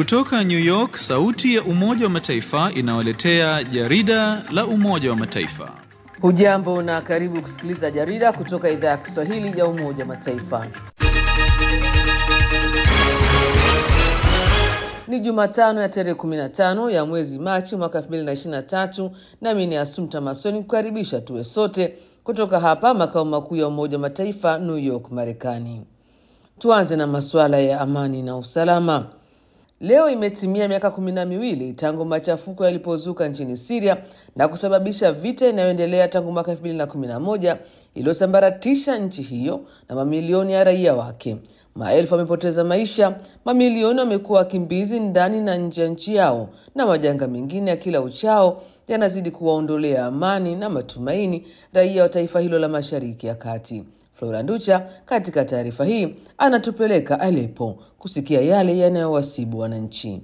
Kutoka New York, sauti ya Umoja wa Mataifa inawaletea jarida la Umoja wa Mataifa. Hujambo na karibu kusikiliza jarida kutoka idhaa ya Kiswahili ya Umoja wa Mataifa. Ni Jumatano ya tarehe 15 ya mwezi Machi mwaka 2023, nami ni Asumta Masoni kukaribisha tuwe sote kutoka hapa makao makuu ya Umoja wa Mataifa, New York, Marekani. Tuanze na masuala ya amani na usalama. Leo imetimia miaka kumi na miwili tangu machafuko yalipozuka nchini Siria na kusababisha vita inayoendelea tangu mwaka 2011 iliyosambaratisha nchi hiyo na mamilioni ya raia wake. Maelfu wamepoteza maisha, mamilioni wamekuwa wakimbizi ndani na nje ya nchi yao, na majanga mengine ya kila uchao yanazidi kuwaondolea amani na matumaini raia wa taifa hilo la Mashariki ya Kati. Flora Nducha katika taarifa hii anatupeleka Aleppo kusikia yale yanayowasibu wananchi.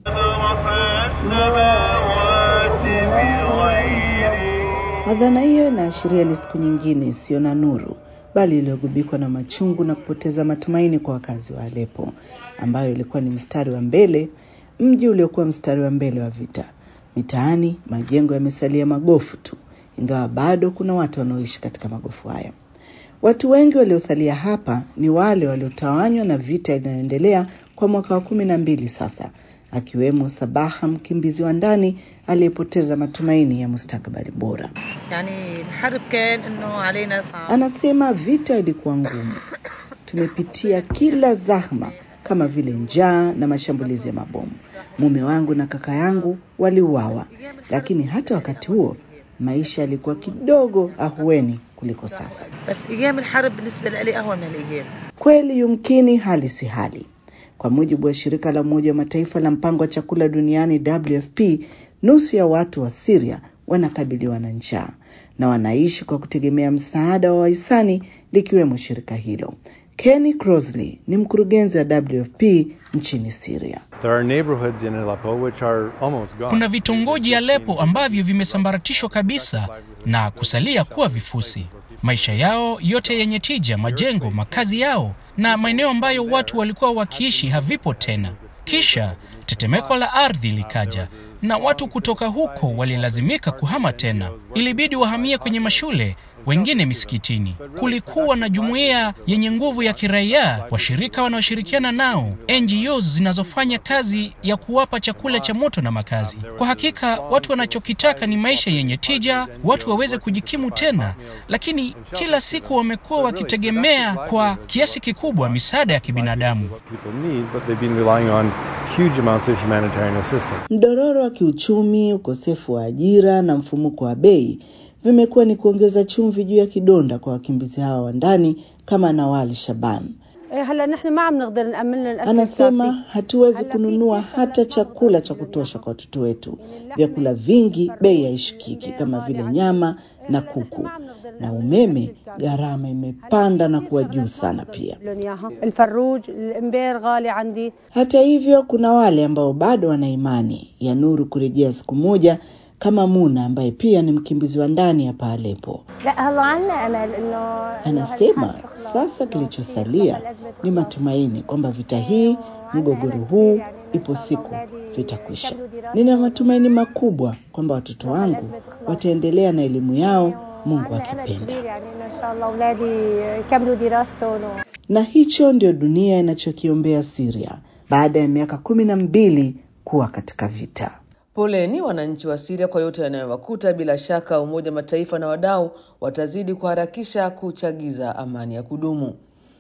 Adhana hiyo inaashiria ni siku nyingine isiyo na nuru, bali iliyogubikwa na machungu na kupoteza matumaini kwa wakazi wa Aleppo, ambayo ilikuwa ni mstari wa mbele, mji uliokuwa mstari wa mbele wa vita. Mitaani majengo yamesalia magofu tu, ingawa bado kuna watu wanaoishi katika magofu hayo. Watu wengi waliosalia hapa ni wale waliotawanywa na vita inayoendelea kwa mwaka wa kumi na mbili sasa, akiwemo Sabaha, mkimbizi wa ndani aliyepoteza matumaini ya mustakabali bora. Yani, الحرب كان انه علينا صعب. Anasema vita ilikuwa ngumu, tumepitia kila zahma kama vile njaa na mashambulizi ya mabomu. Mume wangu na kaka yangu waliuawa, lakini hata wakati huo maisha yalikuwa kidogo ahueni kuliko sasa. بس ايام الحرب بالنسبه لي اهون من الايام Kweli yumkini hali si hali. Kwa mujibu wa shirika la Umoja wa Mataifa la mpango wa chakula duniani WFP, nusu ya watu wa Syria wanakabiliwa na njaa na wanaishi kwa kutegemea msaada wa wahisani likiwemo shirika hilo. Kenny Crosley ni mkurugenzi wa WFP nchini Syria. There are neighborhoods in Aleppo which are almost gone. Kuna vitongoji Aleppo ambavyo vimesambaratishwa kabisa na kusalia kuwa vifusi. Maisha yao yote yenye tija, majengo, makazi yao na maeneo ambayo watu walikuwa wakiishi havipo tena. Kisha tetemeko la ardhi likaja na watu kutoka huko walilazimika kuhama tena. Ilibidi wahamie kwenye mashule, wengine misikitini. Kulikuwa na jumuiya yenye nguvu ya kiraia, washirika wanaoshirikiana nao, NGOs zinazofanya kazi ya kuwapa chakula cha moto na makazi. Kwa hakika watu wanachokitaka ni maisha yenye tija, watu waweze kujikimu tena, lakini kila siku wamekuwa wakitegemea kwa kiasi kikubwa misaada ya kibinadamu. What people need, but they've been relying on huge amounts of humanitarian assistance. Mdororo wa kiuchumi, ukosefu wa ajira na mfumuko wa bei vimekuwa ni kuongeza chumvi juu ya kidonda kwa wakimbizi hawa wa ndani, kama Nawal Shaban هلا نحن ما عم نقدر نأمن لهم الأكل anasema. الكافي. Hatuwezi kununua hata chakula cha kutosha kwa watoto wetu. Vyakula vingi bei haishikiki kama vile nyama na kuku, na umeme gharama imepanda na kuwa juu sana pia. لهم إياها. الفروج الإمبير غالي عندي Hata hivyo, kuna wale ambao bado wana imani ya nuru kurejea siku moja, kama Muna ambaye pia ni mkimbizi wa ndani hapa Aleppo. لا هلا عنا امل انه Anasema sasa kilichosalia ni matumaini kwamba vita hii, mgogoro huu, ipo siku vitakwisha. Nina matumaini makubwa kwamba watoto wangu wataendelea na elimu yao, Mungu akipenda. يعني انه ان شاء الله اولادي يكملوا دراستهم و... Na hicho ndio dunia inachokiombea Syria baada ya miaka kumi na mbili kuwa katika vita. Poleni wananchi wa Siria kwa yote yanayowakuta. Bila shaka Umoja wa Mataifa na wadau watazidi kuharakisha kuchagiza amani ya kudumu.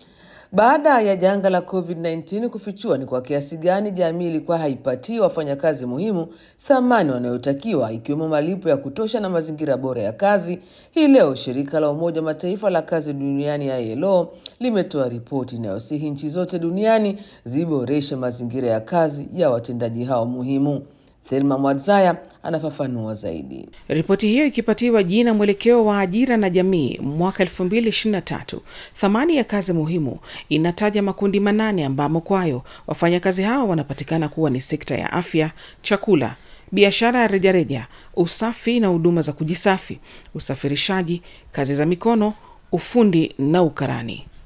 Baada ya janga la COVID-19 kufichua ni kwa kiasi gani jamii ilikuwa haipatii wafanyakazi muhimu thamani wanayotakiwa ikiwemo malipo ya kutosha na mazingira bora ya kazi, hii leo shirika la Umoja wa Mataifa la kazi duniani ILO limetoa ripoti inayosihi nchi zote duniani ziboreshe mazingira ya kazi ya watendaji hao muhimu. Thelma Mwadzaya anafafanua zaidi. Ripoti hiyo ikipatiwa jina mwelekeo wa ajira na jamii mwaka 2023, thamani ya kazi muhimu inataja makundi manane ambamo kwayo wafanyakazi hao wanapatikana kuwa ni sekta ya afya, chakula, biashara ya rejareja, usafi na huduma za kujisafi, usafirishaji, kazi za mikono, ufundi na ukarani.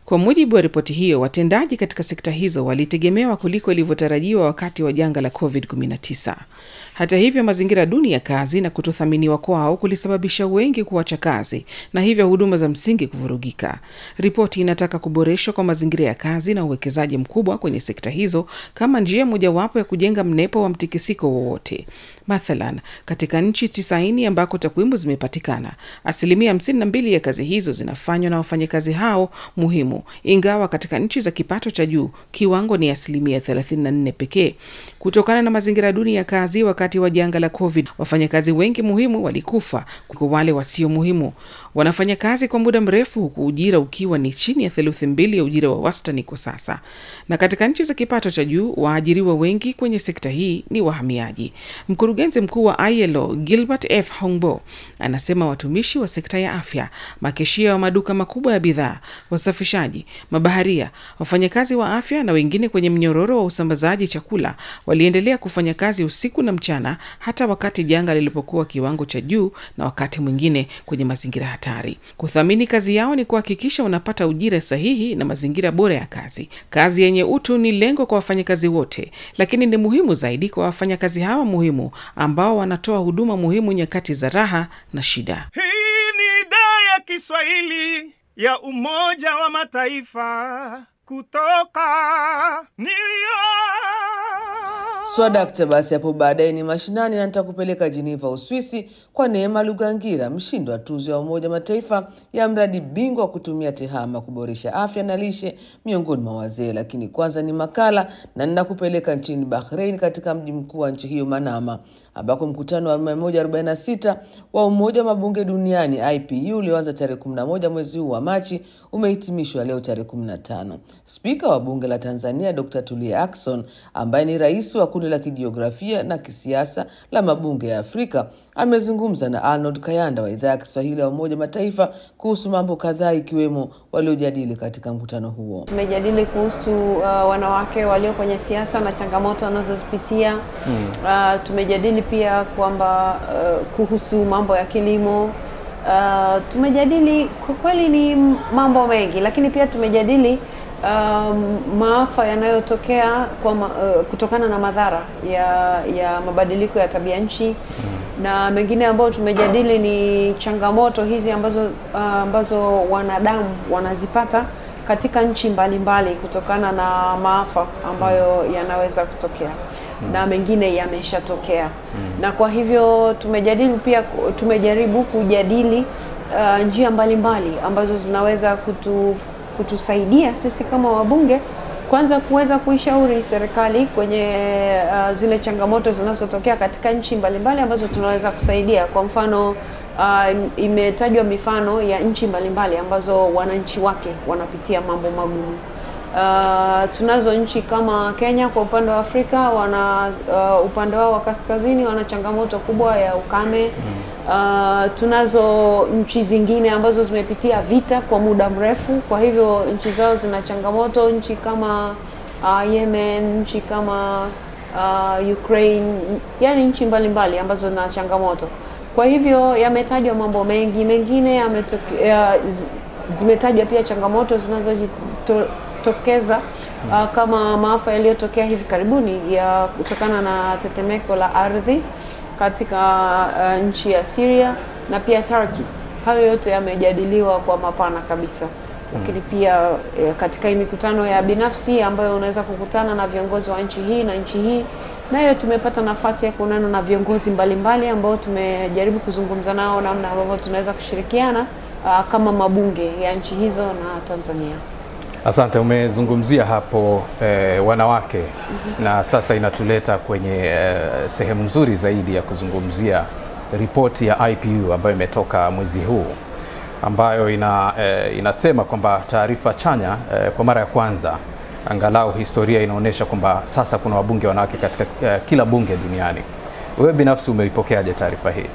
Kwa mujibu wa ripoti hiyo, watendaji katika sekta hizo walitegemewa kuliko ilivyotarajiwa wakati wa janga la COVID-19. Hata hivyo, mazingira duni ya kazi na kutothaminiwa kwao kulisababisha wengi kuacha kazi na hivyo huduma za msingi kuvurugika. Ripoti inataka kuboreshwa kwa mazingira ya kazi na uwekezaji mkubwa kwenye sekta hizo kama njia mojawapo ya kujenga mnepo wa mtikisiko wowote. Mathalan, katika nchi tisaini ambako takwimu zimepatikana, asilimia 52 ya kazi hizo zinafanywa na wafanyakazi hao muhimu, ingawa katika nchi za kipato cha juu kiwango ni asilimia 34 pekee. Kutokana na mazingira duni ya kazi wakati wa janga la COVID, wafanyakazi wengi muhimu walikufa kuliko wale wasio muhimu. Wanafanya kazi kwa muda mrefu, huku ujira ukiwa ni chini ya theluthi mbili ya ujira wa wastani kwa sasa. Na katika nchi za kipato cha juu, waajiriwa wengi kwenye sekta hii ni wahamiaji. Mkurugenzi mkuu wa ILO Gilbert F Hongbo anasema watumishi wa sekta ya afya, makeshia wa maduka makubwa ya bidhaa, wasafishaji, mabaharia, wafanyakazi wa afya na wengine kwenye mnyororo wa usambazaji chakula waliendelea kufanya kazi usiku na mchana, hata wakati janga lilipokuwa kiwango cha juu na wakati mwingine kwenye mazingira hatari. Kuthamini kazi yao ni kuhakikisha wanapata ujira sahihi na mazingira bora ya kazi. Kazi yenye utu ni lengo kwa wafanyakazi wote, lakini ni muhimu zaidi kwa wafanyakazi hawa muhimu ambao wanatoa huduma muhimu nyakati za raha na shida. Hii ni idhaa ya Kiswahili ya Umoja wa Mataifa kutoka New York. Swadakta. Basi hapo baadaye ni mashinani na nitakupeleka Jiniva, Uswisi, kwa Neema Lugangira, mshindi wa tuzo ya Umoja wa Mataifa ya mradi bingwa wa kutumia tehama kuboresha afya na lishe miongoni mwa wazee. Lakini kwanza ni makala na ninakupeleka nchini Bahrain, katika mji mkuu wa nchi hiyo Manama, ambako mkutano wa 146 wa Umoja wa Mabunge Duniani IPU ulioanza tarehe 11 mwezi huu wa Machi umehitimishwa leo tarehe 15. Spika wa bunge la Tanzania Dr. Tulia Ackson ambaye ni rais wa kundi la kijiografia na kisiasa la mabunge ya Afrika amezungumza na Arnold Kayanda wa idhaa ya Kiswahili ya Umoja Mataifa kuhusu mambo kadhaa ikiwemo waliojadili katika mkutano huo. Tumejadili kuhusu uh, wanawake walio kwenye siasa na changamoto wanazozipitia. Mm. Uh, tumejadili pia kwamba uh, kuhusu mambo ya kilimo. Uh, tumejadili kwa kweli ni mambo mengi, lakini pia tumejadili um, maafa yanayotokea kwa ma, uh, kutokana na madhara ya, ya mabadiliko ya tabia nchi mm. na mengine ambayo tumejadili ni changamoto hizi ambazo, uh, ambazo wanadamu wanazipata katika nchi mbalimbali mbali kutokana na maafa ambayo mm. yanaweza kutokea mm. na mengine yameshatokea mm. na kwa hivyo tumejadili pia, tumejaribu kujadili uh, njia mbalimbali mbali ambazo zinaweza kutu kutusaidia sisi kama wabunge kwanza kuweza kuishauri serikali kwenye uh, zile changamoto zinazotokea katika nchi mbalimbali ambazo tunaweza kusaidia. Kwa mfano uh, imetajwa mifano ya nchi mbalimbali ambazo wananchi wake wanapitia mambo magumu. Uh, tunazo nchi kama Kenya kwa upande wa Afrika wana uh, upande wao wa kaskazini wana changamoto kubwa ya ukame. Uh, tunazo nchi zingine ambazo zimepitia vita kwa muda mrefu, kwa hivyo nchi zao zina changamoto. Nchi kama uh, Yemen, nchi kama uh, Ukraine, yani nchi mbalimbali ambazo zina changamoto. Kwa hivyo yametajwa mambo mengi, mengine yametokea, zimetajwa pia changamoto zinazojitokeza uh, kama maafa yaliyotokea hivi karibuni ya kutokana na tetemeko la ardhi katika uh, nchi ya Syria na pia Turkey. Hayo yote yamejadiliwa kwa mapana kabisa, lakini pia eh, katika hii mikutano ya binafsi ambayo unaweza kukutana na viongozi wa nchi hii na nchi hii, nayo tumepata nafasi ya kuonana na viongozi mbalimbali ambao tumejaribu kuzungumza nao namna ambavyo tunaweza kushirikiana uh, kama mabunge ya nchi hizo na Tanzania. Asante, umezungumzia hapo eh, wanawake mm -hmm. Na sasa inatuleta kwenye eh, sehemu nzuri zaidi ya kuzungumzia ripoti ya IPU ambayo imetoka mwezi huu ambayo ina, eh, inasema kwamba taarifa chanya eh, kwa mara ya kwanza angalau historia inaonyesha kwamba sasa kuna wabunge wanawake katika eh, kila bunge duniani. Wewe binafsi umeipokeaje taarifa hii?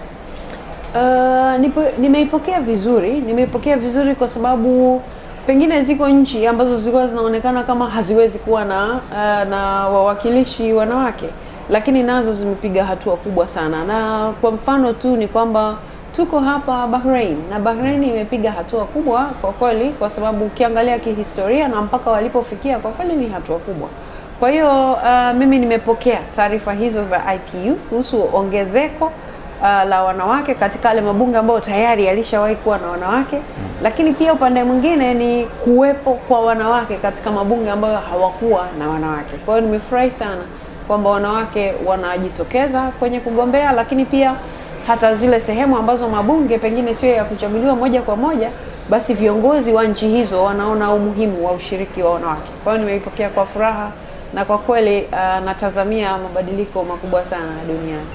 Uh, nipo, nimeipokea vizuri, nimeipokea vizuri kwa sababu pengine ziko nchi ambazo zilikuwa zinaonekana kama haziwezi kuwa na uh, na wawakilishi wanawake, lakini nazo zimepiga hatua kubwa sana, na kwa mfano tu ni kwamba tuko hapa Bahrain na Bahrain imepiga hatua kubwa kwa kweli, kwa sababu ukiangalia kihistoria na mpaka walipofikia kwa kweli ni hatua kubwa. Kwa hiyo uh, mimi nimepokea taarifa hizo za IPU kuhusu ongezeko uh, la wanawake katika yale mabunge ambayo tayari yalishawahi kuwa na wanawake, lakini pia upande mwingine ni kuwepo kwa wanawake katika mabunge ambayo hawakuwa na wanawake. Kwa hiyo nimefurahi sana kwamba wanawake wanajitokeza kwenye kugombea, lakini pia hata zile sehemu ambazo mabunge pengine sio ya kuchaguliwa moja kwa moja, basi viongozi wa nchi hizo wanaona umuhimu wa ushiriki wa wanawake. Kwa hiyo nimeipokea kwa furaha na kwa kweli uh, natazamia mabadiliko makubwa sana duniani.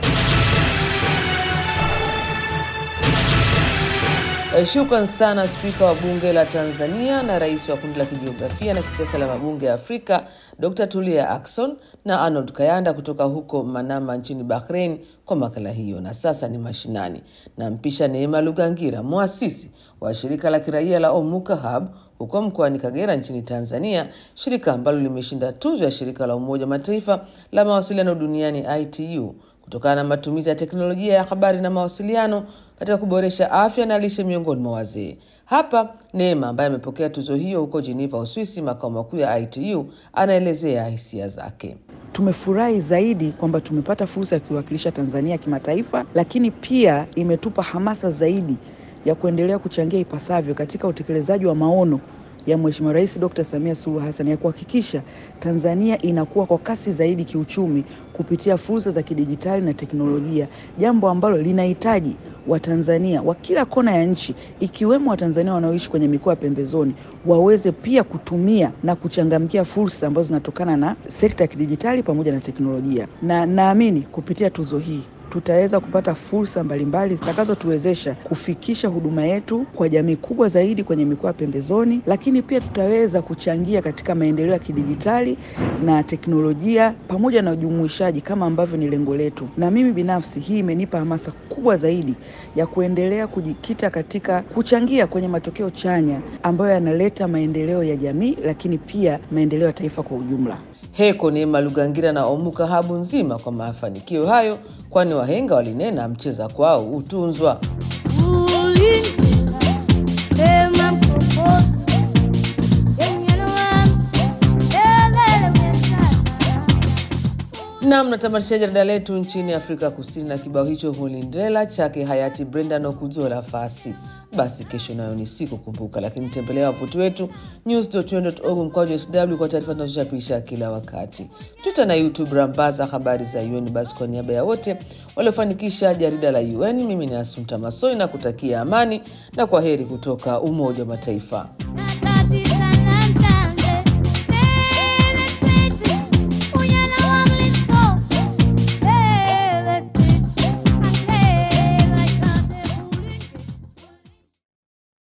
Eh, Shukran sana Spika wa Bunge la Tanzania na Rais wa Kundi la Kijiografia na Kisiasa la Mabunge ya Afrika Dr. Tulia Ackson na Arnold Kayanda kutoka huko Manama nchini Bahrain kwa makala hiyo. Na sasa ni mashinani, nampisha Neema Lugangira, mwasisi wa shirika la kiraia la Omuka Hub huko mkoani Kagera nchini Tanzania, shirika ambalo limeshinda tuzo ya shirika la Umoja wa Mataifa la mawasiliano duniani ITU kutokana na matumizi ya teknolojia ya habari na mawasiliano katika kuboresha afya na lishe miongoni mwa wazee. Hapa Neema ambaye amepokea tuzo hiyo huko Geneva, Uswisi, makao makuu ya ITU, anaelezea hisia zake. Tumefurahi zaidi kwamba tumepata fursa ya kuiwakilisha Tanzania kimataifa, lakini pia imetupa hamasa zaidi ya kuendelea kuchangia ipasavyo katika utekelezaji wa maono ya Mheshimiwa Rais Dr. Samia Suluhu Hassan ya kuhakikisha Tanzania inakuwa kwa kasi zaidi kiuchumi kupitia fursa za kidijitali na teknolojia, jambo ambalo linahitaji Watanzania wa kila kona ya nchi ikiwemo Watanzania wanaoishi kwenye mikoa ya pembezoni waweze pia kutumia na kuchangamkia fursa ambazo zinatokana na sekta ya kidijitali pamoja na teknolojia, na naamini kupitia tuzo hii tutaweza kupata fursa mbalimbali zitakazotuwezesha kufikisha huduma yetu kwa jamii kubwa zaidi kwenye mikoa ya pembezoni, lakini pia tutaweza kuchangia katika maendeleo ya kidijitali na teknolojia pamoja na ujumuishaji kama ambavyo ni lengo letu. Na mimi binafsi, hii imenipa hamasa kubwa zaidi ya kuendelea kujikita katika kuchangia kwenye matokeo chanya ambayo yanaleta maendeleo ya jamii, lakini pia maendeleo ya taifa kwa ujumla. Heko Neema Lugangira na Omuka Habu nzima kwa mafanikio hayo, kwani wahenga walinena mcheza kwao hutunzwa. Nam, natamatisha jarida letu nchini Afrika Kusini na kibao hicho Hulindlela chake hayati Brenda Nokuzola Fasi. Basi kesho nayo ni siku kumbuka, lakini tembelea wavuti wetu news.un.org mkwaju sw kwa taarifa tunazochapisha kila wakati. Twitter na YouTube rambaza habari za UN. Basi kwa niaba ya wote waliofanikisha jarida la UN, mimi ni Asumta Masoi na kutakia amani na kwa heri kutoka Umoja wa Mataifa.